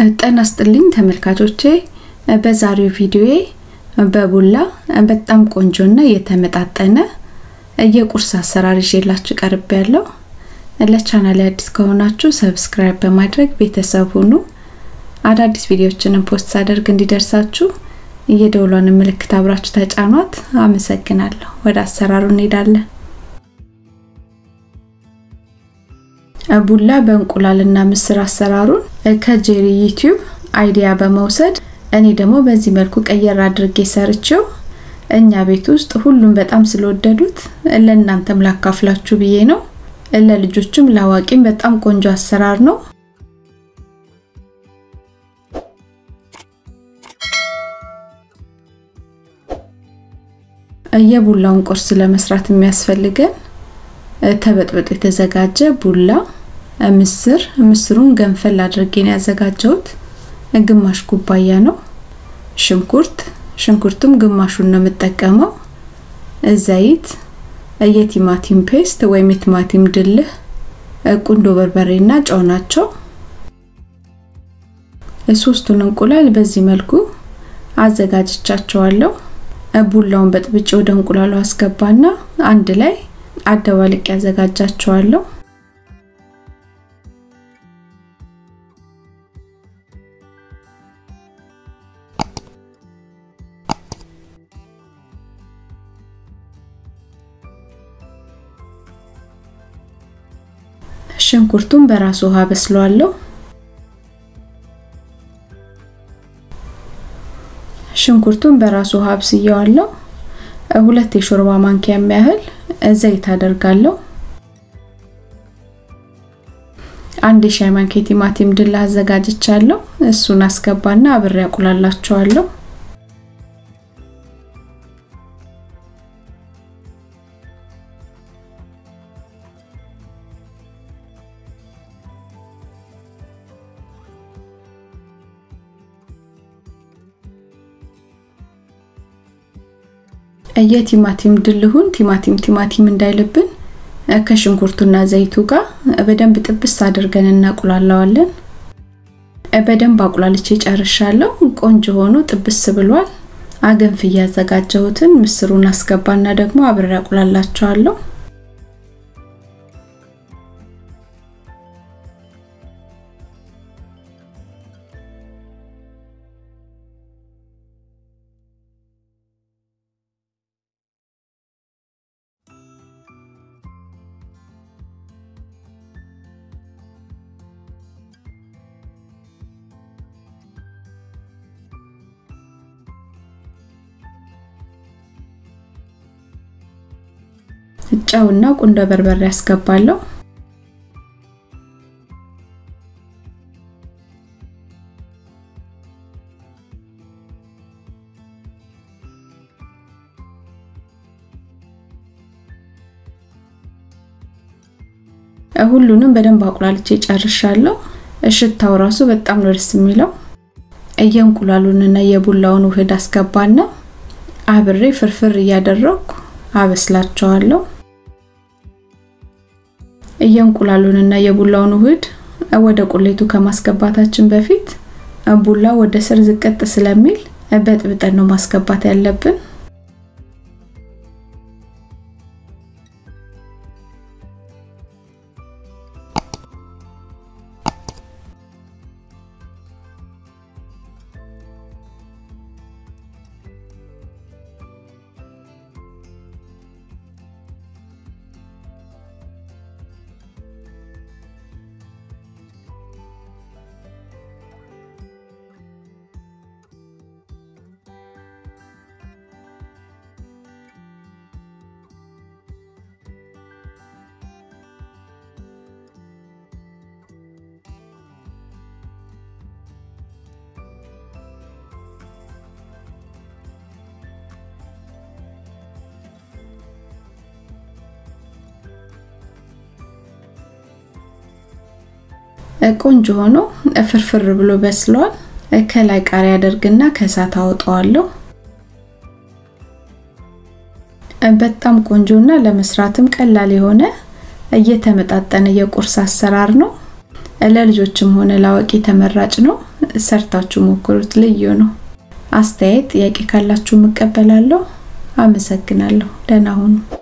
ጤና ይስጥልኝ ተመልካቾቼ በዛሬው ቪዲዮዬ በቡላ በጣም ቆንጆና የተመጣጠነ የቁርስ አሰራር ይዤላችሁ ቀርብ ያለው ለቻናል አዲስ ከሆናችሁ ሰብስክራይብ በማድረግ ቤተሰብ ሁኑ አዳዲስ ቪዲዮዎችንም ፖስት ሳደርግ እንዲደርሳችሁ የደውሏን ምልክት አብራችሁ ተጫኗት አመሰግናለሁ ወደ አሰራሩ እንሄዳለን ቡላ በእንቁላልና ምስር አሰራሩን ከጄሪ ዩቲዩብ አይዲያ በመውሰድ እኔ ደግሞ በዚህ መልኩ ቀየር አድርጌ ሰርቼው እኛ ቤት ውስጥ ሁሉም በጣም ስለወደዱት ለእናንተም ላካፍላችሁ ብዬ ነው። ለልጆችም ለአዋቂም በጣም ቆንጆ አሰራር ነው። የቡላውን ቁርስ ለመስራት የሚያስፈልገን ተበጥብጦ የተዘጋጀ ቡላ፣ ምስር፣ ምስሩን ገንፈል አድርጌ ነው ያዘጋጀሁት። ግማሽ ኩባያ ነው። ሽንኩርት፣ ሽንኩርቱም ግማሹን ነው የምጠቀመው። ዘይት፣ የቲማቲም ፔስት ወይም የቲማቲም ድልህ፣ ቁንዶ በርበሬና ጨው ናቸው። ሶስቱን እንቁላል በዚህ መልኩ አዘጋጅቻቸዋለሁ። ቡላውን በጥብጬ ወደ እንቁላሉ አስገባና አንድ ላይ አደባልቅ ያዘጋጃቸዋለሁ። ሽንኩርቱን በራሱ ውሃ በስለዋለሁ። ሽንኩርቱን በራሱ ውሃ አብስየዋለሁ። ሁለት የሾርባ ማንኪያ የሚያህል ዘይት አደርጋለሁ። አንድ የሻይ ማንኪያ ቲማቲም ድል አዘጋጅቻለሁ። እሱን አስገባና አብሬ አቁላላቸዋለሁ። የቲማቲም ድልሁን ቲማቲም ቲማቲም እንዳይልብን ከሽንኩርቱና ዘይቱ ጋር በደንብ ጥብስ አድርገን እናቁላለዋለን። በደንብ አቁላልቼ ጨርሻለሁ። ቆንጆ ሆኖ ጥብስ ብሏል። አገንፍ እያዘጋጀሁትን ምስሩን አስገባና ደግሞ አብሬ አቁላላቸዋለሁ። ጨውና ቁንዶ በርበሬ ያስገባለሁ። ሁሉንም በደንብ አቁላልቼ ጨርሻለሁ። ሽታው ራሱ በጣም ነው ደስ የሚለው። የእንቁላሉንና የቡላውን ውህድ አስገባና አብሬ ፍርፍር እያደረኩ አበስላቸዋለሁ። የእንቁላሉንና የቡላውን ውህድ ወደ ቁሌቱ ከማስገባታችን በፊት ቡላ ወደ ስር ዝቅጥ ስለሚል በጥብጠን ነው ማስገባት ያለብን። ቆንጆ ሆኖ ፍርፍር ብሎ በስሏል። ከላይ ቃሪያ አደርግና ከእሳት አወጣዋለሁ። በጣም ቆንጆና ለመስራትም ቀላል የሆነ እየተመጣጠነ የቁርስ አሰራር ነው። ለልጆችም ሆነ ለአዋቂ ተመራጭ ነው። ሰርታችሁ ሞክሩት፣ ልዩ ነው። አስተያየት፣ ጥያቄ ካላችሁ እቀበላለሁ። አመሰግናለሁ። ደህና ሁኑ።